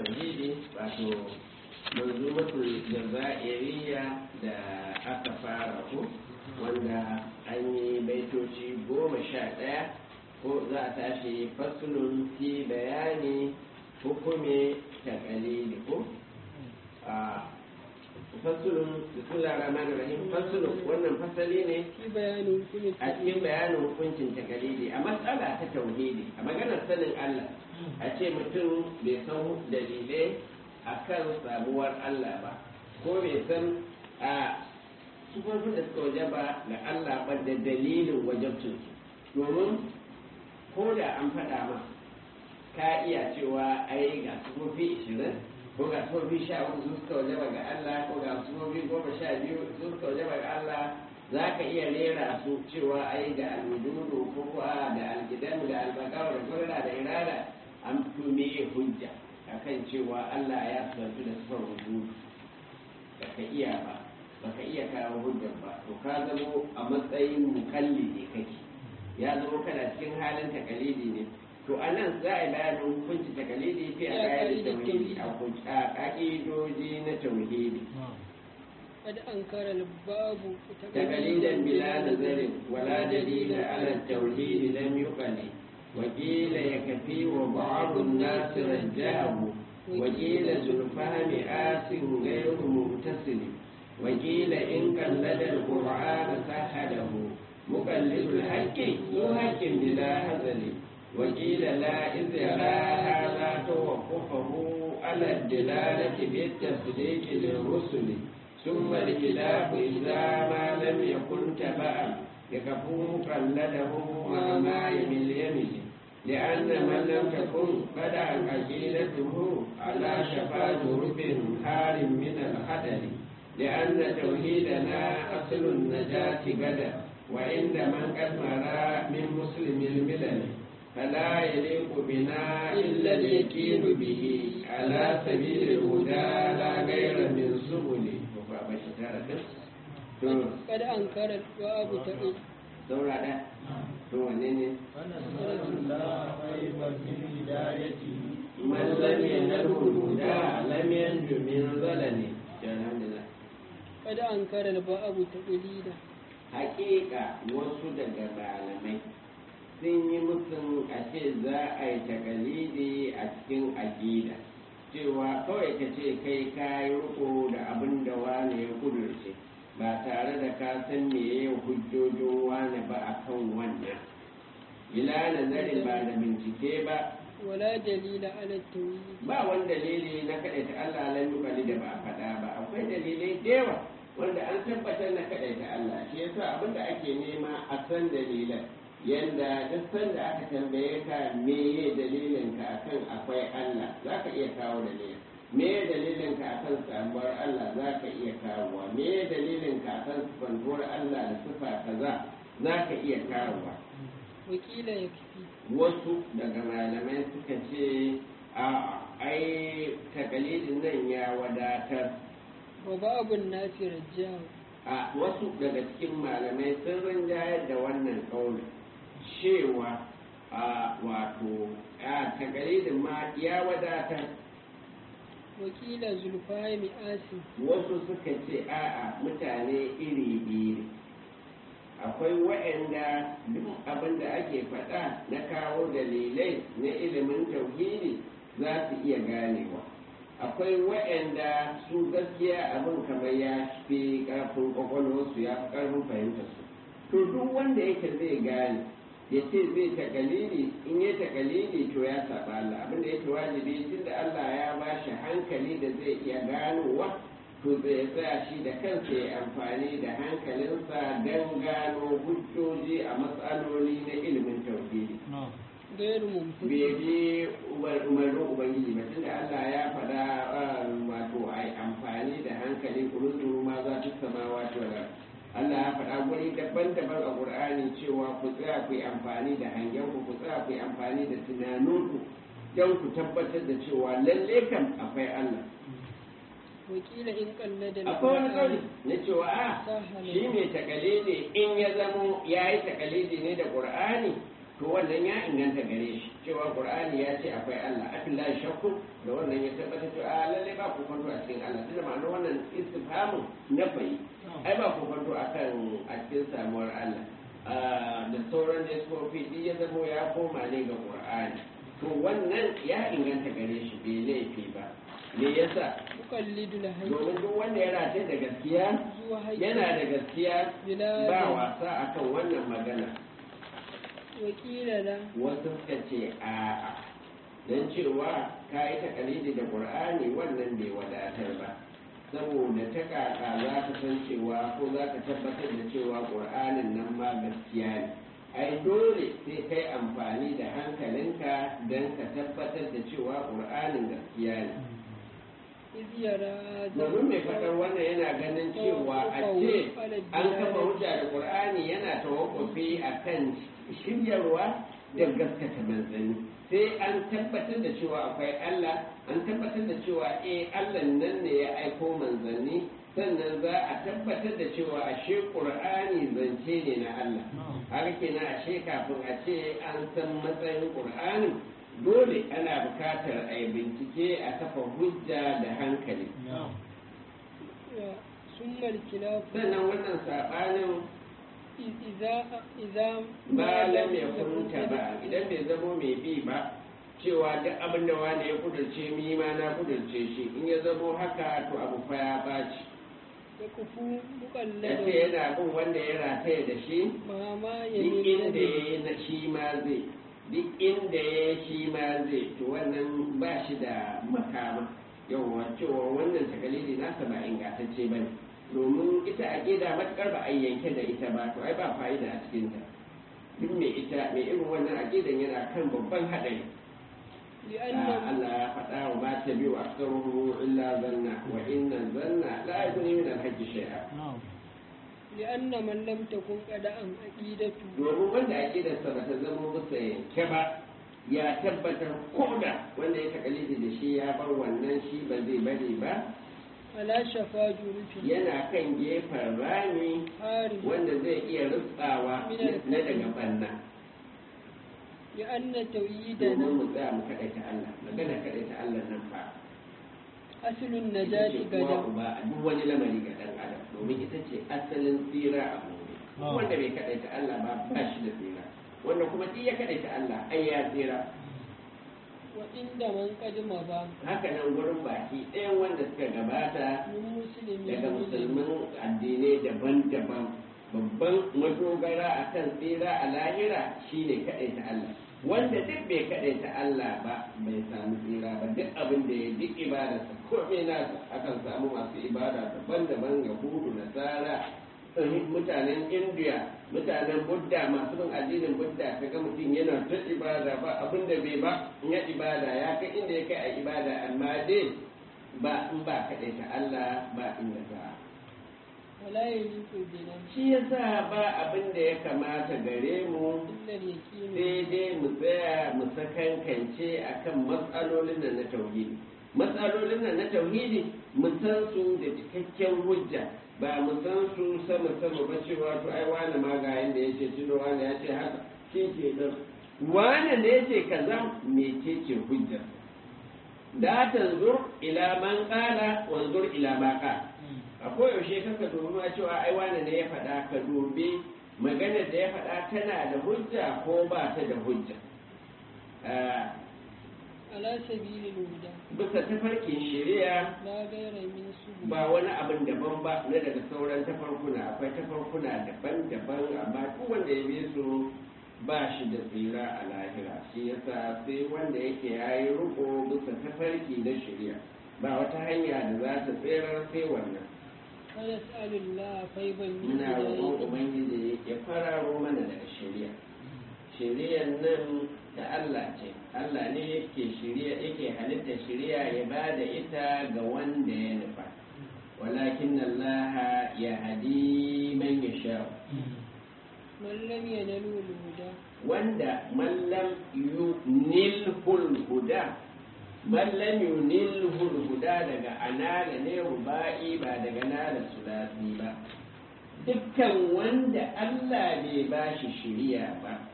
tauhidi wato manzumatul jazairiyya da aka fara ko wanda an yi baitoci goma sha ɗaya ko za a tashi fasulun fi bayani hukume ta kalili ko a fasulun bismillah rahman rahim fasulun wannan fasali ne fi bayanin hukumin a cikin bayanin hukuncin takalidi a matsala ta tauhidi a maganar sanin Allah a ce mutum bai san dalilai a kan samuwar Allah ba ko bai san a sufofin da suka waje ba ga Allah ba da dalilin wajabcinsu domin ko da an faɗa ma ka iya cewa ai ga sufofi ishirin ko ga sufofi sha uku su suka waje ba ga Allah ko ga sufofi goma sha biyu su suka waje ba ga Allah za ka iya rera su cewa ai da alwujudu ko kuwa da alkidamu da albakawa da kurra da irada an tume hujja akan cewa Allah ya santu da sifar wujudu ba ka iya ba ba ka iya kawo hujjar ba to ka zamo a matsayin mukalli ne kake ya zamo kana cikin halin takalidi ne to a nan za a yi bayanin hukunci takalidi fi a kayan tauhidi a ka'idoji na tauhidi قد أنكر الباب تقليدا بلا نظر ولا دليل على التوحيد لم يقل وقيل يكفي وبعض الناس رجاه وقيل ذو الفهم آس غير متصل وقيل إن قلد القرآن سحله مقلد الحق ذو حق بلا هزل وقيل لا إذ يرى هذا توقفه على الدلالة بالتصديق للرسل ثم الخلاف إذا ما لم يكن تبعا يكفو مقلده مع ما يمل يمل لأن من لم تكن بدأ عقيدته على شفا جرب حار من الخدر لأن توحيدنا أصل النجاة غدا وعند من قد مرى من مسلم الملل فلا يليق بنا إلا اليقين به على سبيل الهدى لا غير من سبل قد أنكر الباب تقل saura ɗaya to wanne ne man lam yanal huda lam yanju min zalali alhamdulillah قد أنكر الباب تقليدا haƙiƙa wasu daga malamai sun yi musun a ce za a yi takalidi a cikin aƙida cewa kawai ka ce kai ka yi riko da abin da wane ya kudurce ba tare da ka san meye hujjojin wane ba a kan wannan ila nazarin ba da bincike ba ولا دليل على التوحيد ba wani dalili na kaɗaita Allah lan yukali da ba a faɗa ba akwai dalilai da yawa wanda an tabbatar na kaɗaita Allah shi yasa abin da ake nema a san dalilan yanda duk sanda aka tambaye ka meye dalilin ka akan akwai Allah za ka iya kawo dalilin me dalilin ka akan samuwar Allah za ka iya kawowa me dalilin ka akan sifantuwar Allah da sifa kaza za ka iya kawowa وكيل يكفي wasu daga malamai suka ce a ai takalidin nan ya wadatar وباب الناس رجاه a wasu daga cikin malamai sun rinjayar da wannan ƙaunin cewa a wato a takalidin ma ya wadatar وكيل زلفاء آسي wasu suka ce a'a mutane iri biyu ne akwai waɗanda duk abin da ake faɗa na kawo dalilai na ilimin tauhidi za su iya ganewa akwai waɗanda su gaskiya abin kamar ya fi ƙarfin ƙwaƙwalwarsu ya fi ƙarfin fahimtarsu to duk wanda yake zai gane ya ce zai takalili in ya takalili to ya saba Allah abinda yake wajibi tunda Allah ya ba shi hankali da zai iya ganowa to zai tsaya shi da kansa ya amfani da hankalinsa don gano hujjoji a matsaloli na ilimin tauhidi غير ممتد bai je umarnin ubangiji ba tunda Allah ya faɗa wato a yi amfani da hankali kuruzuru ma za ta sama wato da Allah ya faɗa guri daban-daban a Qur'ani cewa ku tsaya ku yi amfani da hangen ku ku tsaya ku yi amfani da tunaninku don ku tabbatar da cewa lalle kam akwai Allah وكيل إن قلد akwai wani kauli na cewa a سهل shi mai takalidi in ya zamo ya yi takalidi ne da qur'ani to wannan ya inganta gare shi cewa qur'ani ya ce akwai Allah afilla shakku da wannan ya tabbata to a lalle ba ku kwanto a cikin Allah tunda ma'anar wannan istifhamin na bai ai ba ku kwanto akan a cikin samuwar Allah da sauran da sofi duk ya zamo ya koma ne ga qur'ani to wannan ya inganta gare shi bai laifi ba me yasa muqallidul hayy domin duk wanda ya rataye da gaskiya zuwa hayy yana da gaskiya bila ba wasa akan wannan magana wakila da wasu suka ce a'a don cewa ka yi takalidi da ƙur'ani wannan bai wadatar ba saboda ta kaka za ka san cewa ko za ka tabbatar da cewa ƙur'anin nan ma gaskiya ne ai dole sai kai amfani da hankalinka don ka tabbatar da cewa ƙur'anin gaskiya ne iz yara domin mai faɗar wannan yana ganin cewa a ce an kafa hujja da ƙur'ani yana tawakkufi a kan shiryarwa da gaskata manzanni sai an tabbatar da cewa akwai Allah an tabbatar da cewa eh Allah nan ne ya aiko manzanni sannan za a tabbatar da cewa ashe ƙur'ani zance ne na Allah haka kenan ashe kafin a ce an san matsayin ƙur'anin dole ana bukatar a yi bincike a kafa hujja da hankali summal kilaf sannan wannan saɓanin iza iza ba lam ya kunta ba idan bai zamo mai bi ba cewa duk abin da wani ya kudurce mi ma na kudurce shi in ya zamo haka to abu fa ya baci ya kufu ya ce muqalladu yana bin wanda ya rataye da shi ma ma ya duk inda ya yi na shi ma zai duk inda ya yi shi ma zai to wannan ba shi da makama yawwa cewa wannan takalidi nasa ba ingantacce ba ne domin ita a gida matukar ba a yanke da ita ba to ai ba fa'ida a cikinta duk mai ita mai irin wannan aqidan yana kan babban haɗari li'anna Allah ya faɗa wa ma ta biyu aksaruhu illa zanna wa inna zanna la yughni min al-haqqi shay'a li'anna man lam takun qada'an aqidatu domin wanda aqidarsa ba ta zama masa yanke ba ya tabbatar koda wanda ya takalidi da shi ya bar wannan shi ba zai bari ba ala shafa jurufi yana kan gefen rami hari wanda zai iya rutsawa na daga banna li'anna domin tawhidana mu tsaya mu kaɗaita Allah magana kaɗaita Allah nan fa aslun ita najati ce uwa gada uba a duk wani lamari ga ɗan adam domin ita ce asalin tsira a gobe wanda bai kaɗaita Allah ba ba shi da tsira wanda kuma duk ya kaɗaita Allah ai ya tsira wa inda man qadima ba haka nan gurin baki ɗayan wanda suka gabata min muslimi daga musulmin addinai daban-daban babban madogara a kan tsira a lahira shine kaɗaita Allah wanda duk bai kaɗaita Allah ba bai samu tsira ba duk abin da ya duk ibadarsa komai nasa akan samu masu ibada daban-daban yahudu nasara mutanen indiya mutanen budda masu bin addinin budda kaga mutum yana ta ibada ba abin da bai ba in ya ibada ya kai inda ya kai a ibada amma dai ba in ba kaɗaita Allah ba inda za a wala yaliqu bina shi yasa ba abin da ya kamata gare mu illa al-yaqin sai dai mu tsaya mu sakankance akan matsalolin nan na tauhidi matsalolin nan na tauhidi mu san su da cikakken hujja ba mu san su sama sama ba cewa to ai wani ma ga yanda yace tuno wani ya ce haka shi ke nan wani ne yace kaza mecece hujja da tanzur ila man qala wanzur ila ma qala a koyaushe kanka dubi ma cewa ai wani ne ya faɗa ka dubi maganar da ya faɗa tana da hujja ko ba ta da hujja Ah, ala sabilil huda bisa tafarkin shari'a la ghayra min subul ba wani abin daban ba na daga sauran tafarkuna akwai tafarkuna daban-daban amma duk wanda ya bi su ba shi da tsira a lahira shi yasa sai wanda yake yayi riko bisa tafarki na shari'a ba wata hanya da za ta tsira sai wannan wa nas'alullah fayban min muna roƙon hidayatihi ubangiji ya fararo mana daga shari'a shari'ar nan ta Allah ce Allah ne yake shari'a yake halitta shari'a ya ba da ita ga wanda ya nufa walakin Allah ya hadi man yasha man lam yanalu al-huda wanda man lam yunilhul huda man lam yunilhul huda daga anala ne rubai ba daga nala sulasi ba dukkan wanda Allah bai ba shi shiriya ba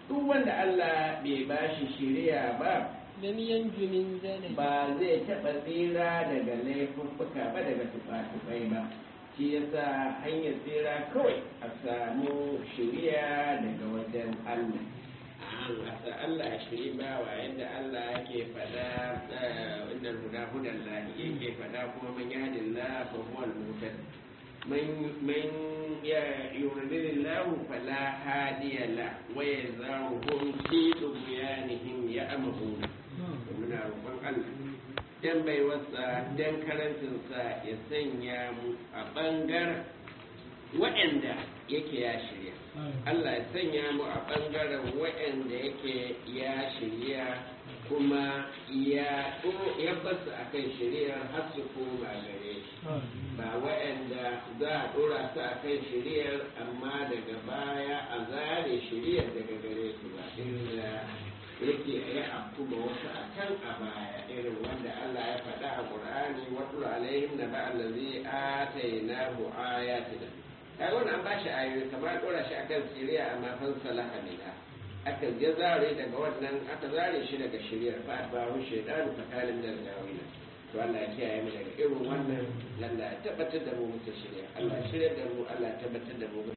duk wanda Allah bai bashi shiriya ba lam yanju min zalal ba zai taɓa tsira daga laifuffuka ba daga tufa-tufai ba shi yasa hanyar tsira kawai a samu shiriya daga wajen Allah an asa Allah ya shiri ba wa yadda Allah yake fada inda huda hudan lahi yake fada kuma man yahdin la fa huwa al-muhtad man man ya yuridillahu fala hadiya la wa yazaruhum fi tughyanihim ya'mahuna muna roƙon Allah dan baiwarsa dan karantinsa ya sanya mu a ɓangaren waɗanda yake ya shirya Allah ya sanya mu a ɓangaren waɗanda yake ya shirya kuma ya ya basu a kan shiriyar har su koma gare shi ba waɗanda za a ɗora su a kan shiriyar amma daga baya a zare shiriyar daga gare su ba inda yake ya afku ba wasu a can a baya irin wanda Allah ya faɗa a Qur'ani wa qul alaihim naba allazi atainahu ayatina kai wannan an bashi ayoyi kamar dora shi akan siriya amma fan salaha minha aka ya zare daga wannan aka zare shi daga shiriyar fa ba hu shaytan fa kana min al-gawina to Allah ya kiyaye mu daga irin wannan lalla ya tabbatar da mu mutu shirya Allah ya shirya da mu Allah ya tabbatar da mu